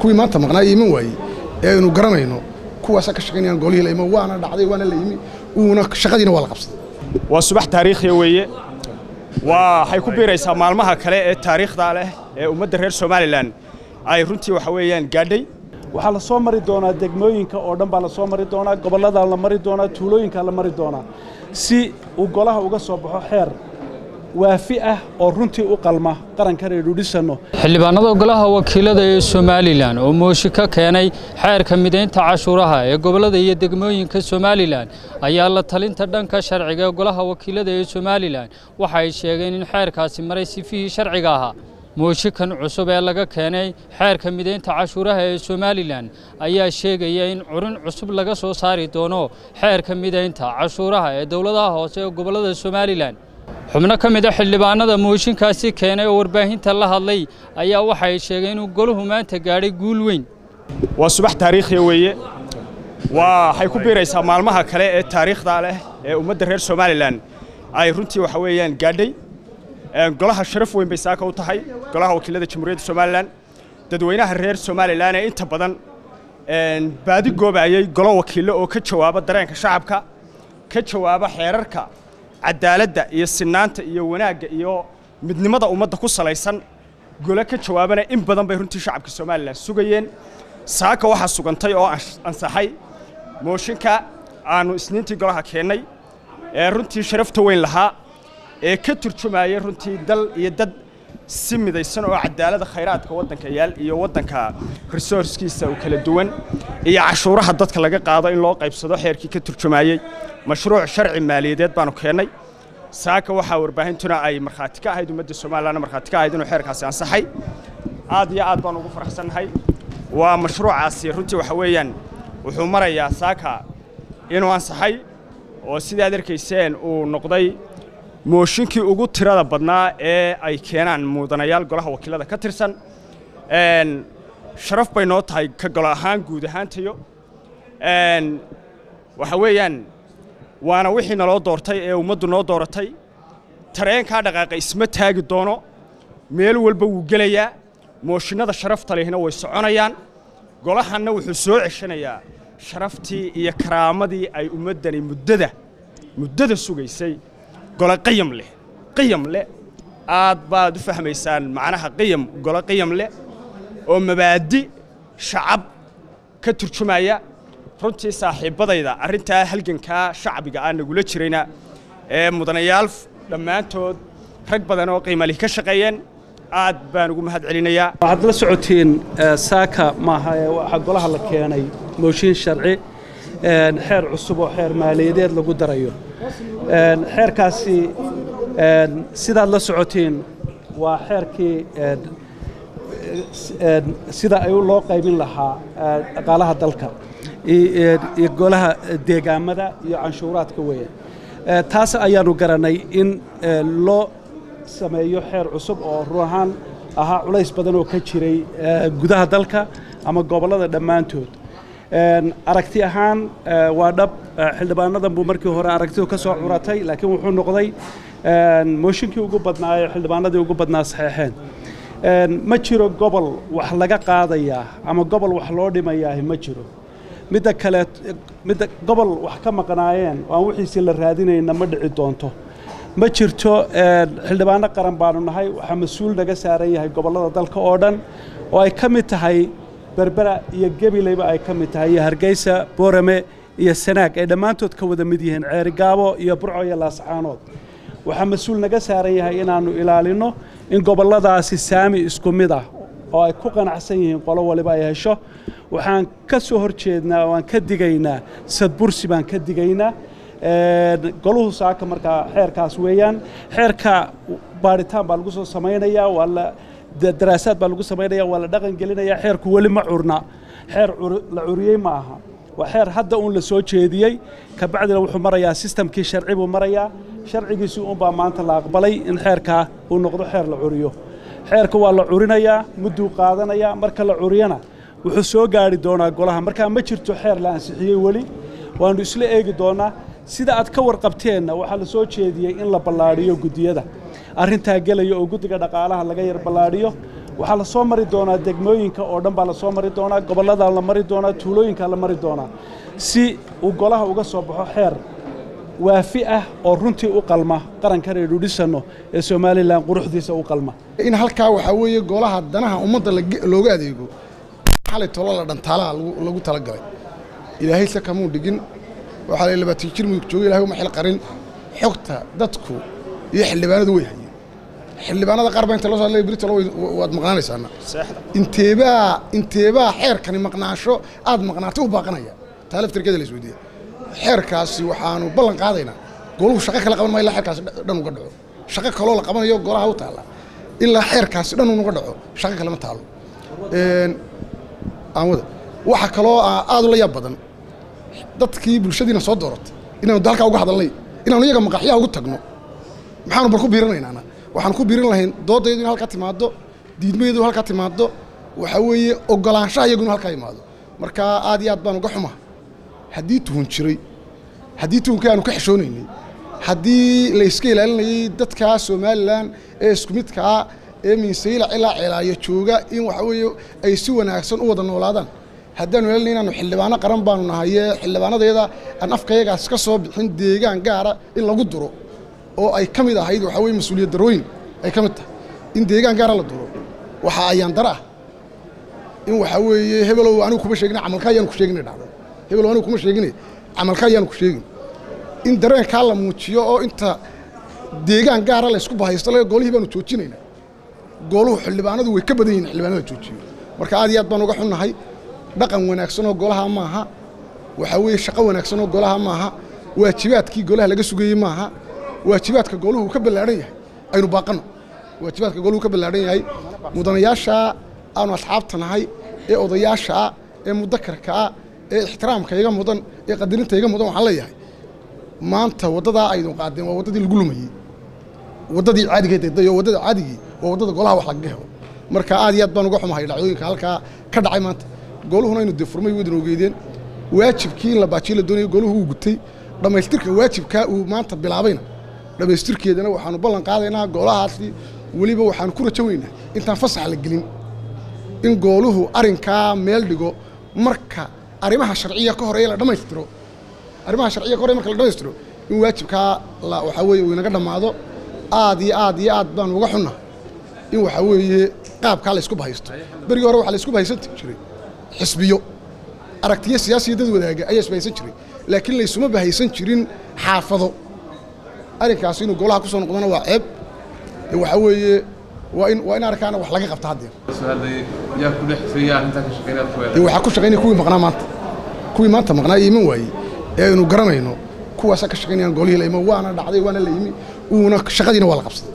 kuwii maanta maqnaa iman waayey ee aynu garanayno kuwaasaa ka shaqaynayaan golihii la imo waana dhacday waana la yimi uuna shaqadiina waa la qabsaday waa subax taariikhiya weeye waxay ku biiraysaa maalmaha kale ee taariikhda leh ee ummadda reer somalilan ay runtii waxa weeyaan gaadhay waxaa la soo mari doonaa degmooyinka oo dhan baa la soo mari doonaa gobolladaa la mari doonaa tuulooyinkaa la mari doonaa si uu golaha uga soo baxo xeer waafi ah oo runtii u qalma qarankan aynu dhisanno xildhibaanada golaha wakiilada ee somalilan oo mooshi ka keenay xeerka midaynta cashuuraha ee gobollada iyo degmooyinka somalilan ayaa la talinta dhanka sharciga ee golaha wakiilada ee somalilan waxa ay sheegeen in xeerkaasi maray sifihii sharciga ahaa mooshikan cusub ee laga keenay xeerka midaynta cashuuraha ee somalilan ayaa sheegaya in curin cusub laga soo saari doono xeerka midaynta cashuuraha ee dowladaha hoose ee gobollada somalilan xubno ka mid a xildhibaanada mooshinkaasi keenay oo warbaahinta la hadlay ayaa waxay sheegeen inuu golahu maanta gaadhay guul weyn waa subax taariikhiya weeye waxay ku biiraysaa maalmaha kale ee taariikhda leh ee ummadda reer somalilan ay runtii waxa weeyaan gaadhay golaha sharaf weyn bay saaka u tahay golaha wakiilada jamhuuriyadda somalilan dadweynaha reer somalilan ee inta badan baadi goobayay golo wakiillo oo ka jawaaba dareenka shacabka ka jawaaba xeerarka cadaaladda iyo sinaanta iyo wanaagga iyo midnimada ummadda ku salaysan gole ka jawaabana in badan bay runtii shacabka somalilan sugayeen saaka waxaa sugantay oo ansaxay mooshinka aannu isniintii golaha keennay ee runtii sharafta weyn lahaa ee ka turjumayay runtii dal iyo dad si midaysan oo cadaalada khayraadka waddanka yaal iyo waddanka resourcekiisa u kala duwan iyo cashuuraha dadka laga qaado in loo qaybsado xeerkii ka turjumayey mashruuc sharci maaliyadeed baanu keennay saaka waxaa warbaahintuna ay markhaati ka ahayd ummadda somalilan markhaati ka ahayd inuu xeerkaasi ansaxay aad iyo aad baan ugu faraxsannahay waa mashruucaasi runtii waxa weeyaan wuxuu marayaa saaka inuu ansaxay oo sidaad arkayseen uu noqday mooshinkii ugu tirada badnaa ee ay keenaan mudanayaal golaha wakiilada ka tirsan sharaf bay noo tahay ka golo ahaan guud ahaantayo waxa weeyaan waana wixii naloo doortay ee ummaddu noo dooratay tareenkaa dhaqaaqa isma taagi doono meel walba wuu gelayaa mooshinnada sharafta lehna way soconayaan golahanna wuxuu soo ceshanayaa sharaftii iyo karaamadii ay ummaddani muddada muddada sugaysay gole qiyam leh qiyam leh aad baad u fahmaysaan macnaha qiyam gole qiyam leh oo mabaadi shacab ka turjumaya runtii saaxiibbadayda arrintaa halgankaa shacbiga aan nagula jirayna ee mudanayaal dhammaantood rag badan oo qiimali ka shaqeeyeen aad baan ugu mahad celinayaa waxaad la socotiin saaka maaha ee waxaa golaha la keenay mooshin sharci xeer cusub oo xeer maaliyadeed lagu darayo xeerkaasi sidaad la socotiin waa xeerkii sida ay loo qaybin lahaa dhaqaalaha dalka iyo golaha deegaamada iyo canshuuraadka weeye taas ayaanu garanay in loo sameeyo xeer cusub oo run ahaan ahaa culays badan oo ka jiray gudaha dalka ama gobollada dhammaantood aragti ahaan waa dhab xildhibaanadan buu markii hore aragtidu ka soo curatay laakiin wuxuu noqday mooshinkii ugu badnaa ee xildhibaanadii ugu badnaa saxeexeen ma jiro gobol wax laga qaadayaa ama gobol wax loo dhimayaa ma jiro midda kale midda gobol wax ka maqnaayeen oo aan wixiisii la raadinayna ma dhici doonto ma jirto xildhibaano qaran baanu nahay waxaa mas-uul naga saaran yahay gobollada dalka oo dhan oo ay ka mid tahay berbera iyo gebileyba ay ka mid tahay iyo hargeysa boorame iyo sanaag ay dhammaantood ka wada mid yihiin ceerigaabo iyo burco iyo laascaanood waxaa mas-uul naga saaran yahay inaannu ilaalinno in gobolladaasi saami isku mid ah oo ay ku qanacsan yihiin qolo waliba ay hesho waxaan ka soo hor jeednaa oo aan ka digaynaa sadbursi baan ka digaynaa goluhu saaka markaa xeerkaas weeyaan xeerka baadhitaan baa lagu soo samaynayaa waa la daraasaad baa lagu samaynaya waa la dhaqan gelinaya xeerku weli ma curna xeer la curiyey ma aha waa xeer hadda uun la soo jeediyey kabacdina wuxuu marayaa sistamkii sharci buu marayaa sharcigiisii uunbaa maanta la aqbalay in xeerkaa uu noqdo xeer la curiyo xeerka waa la curinayaa mudduu qaadanayaa marka la curiyana wuxuu soo gaari doonaa golaha markaa ma jirto xeer la ansixiyey weli waannu isla eegi doonaa sida aad ka warqabteenna waxaa la soo jeediyey in la ballaadhiyo guddiyada arrintaa gelaya oo guddiga dhaqaalaha laga yar ballaadhiyo waxaa la soo mari doonaa degmooyinka oo dhan baa la soo mari doonaa gobolladaa la mari doonaa tuulooyinkaa la mari doonaa si uu golaha uga soo baxo xeer waafi ah oo runtii u qalma qarankan aynu dhisanno ee somalilan quruxdiisa u qalma in halkaa waxaa weeye golaha danaha ummadda looga adeego xalay tolo la dhantaalaha lagu talagalay ilaahay se kamuu dhigin waxaa la labaatan jir mudug jooga ilahay uma xil qarin xogta dadku iyo xildhibaanadu way hayeen xildhibaanada qaar baa inta loo soo hadlaya berito waad maqnaanaysaana inteebaa inteebaa xeerkani maqnaasho aad maqnaatay u baaqanaya taa laftirkeeda la isweydiiya xeerkaasi waxaanu ballan qaadaynaa goluhu shaqo kala qaban maayo ilaa xeerkaasi dhan uga dhaco shaqo kaloo la qabanayo golaha u taalla ilaa xeerkaasi dhan unuga dhaco shaqo kalema taalo aamada waxa kaloo aad ula yaab badan dadkii bulshadiina soo dooratay inaanu dalkaa uga hadalnay inaanu iyaga maqaxyaha ugu tagno maxaanu bal ku biirinaynaana waxaanu ku biirin lahayn doodaydu in halkaa timaaddo diidmayadu halkaa timaaddo waxaa weeye ogolaanshaha iyagu inu halkaa imaado marka aad iyo aad baan uga xumaha haddii tuhun jiray haddii tuhunkii aanu ka xishoonaynay haddii la iska ilaalinayay dadka somalilan ee isku midkaa ee minsayla ilaa ceelaayo jooga in waxa weeye ay si wanaagsan u wada noolaadaan haddaanu ilaalinay inaanu xildhibaano qaran baanu nahaye xildhibaanadeeda aan afkayagaas ka soo bixin deegaan gaara in lagu duro oo ay ka mid ahayd waxaa weye mas-uuliyad darooyin ay ka mid tahay in deegaan gaara la duro waxaa ayaan dara ah in waxaa weeye hebelow anigu kuma sheegina camalka ayaanu ku sheegina dhacdo hebelow anigu kuma sheegine camalka ayaanu ku sheegin in dareenkaa la muujiyo oo inta deegaan gaara la isku bahaysto laga golihii baanu joojinaynaa gooluhu xildhibaanadu way ka badan yihin xildhibaanada joojiyo marka aad iyo aad baan uga xunnahay dhaqan wanaagsanoo golaha maaha waxaa weeye shaqo wanaagsanoo golaha maaha waajibaadkii golaha laga sugayey maaha waajibaadka gooluhu ka ballaadhan yahay aynu baaqanno waajibaadka gooluhu ka ballaadhan yahay mudanayaasha aanu asxaabta nahay ee odayaashaa ee mudakarkaa ee ixtiraamka iga mudan ee qadarinta iga mudan waxaan leeyahay maanta waddadaa aydun qaadeen waa waddadii lagu lumayey waddadii caadigeed eedayo waddada caadigii waa waddada golaha wax lagaga helo marka aad iyo aad baan uga xumahay dhacdooyinka halkaa ka dhacay maanta gooluhuna aynu dee furmay wadan ogeedeen waajibkii in la baajiyo la doonayo gooluhu uu gutay dhammaystirka waajibkaa uu maanta bilaabayna dhammaystirkeedana waxaanu ballan qaadaynaa goolahaasi weliba waxaanu ku rajo weynaa intaan fasax la gelin in gooluhu arrinkaa meel dhigo marka arrimaha sharciya ka horeeya la dhammaystiro arrimaha sharciya ka horey marka la dhammaystiro in waajibkaa la waxaa weeye uu inaga dhammaado aad iyo aad iyo aad baanu uga xunna in waxaa weeye qaabkaa la isku bahaysto berigii hore waxaa la isku bahaysan jiray xisbiyo aragtiyo siyaasiya dad wadaaga ayaa isbahaysan jiray laakiin laysuma bahaysan jirin xaafado arrinkaasi inuu golaha ku soo noqdona waa ceeb waxaa weeye waa in waa in arrinkaana wax laga qabta haddeer waxaa ku shaqaynaya kuwii maqnaa maanta kuwii maanta maqnaa iyo iman waayey ee aynu garanayno kuwaasaa ka shaqaynayaan golihii la imo waana dhacday waana la yimi uuna shaqadiina waa la qabsaday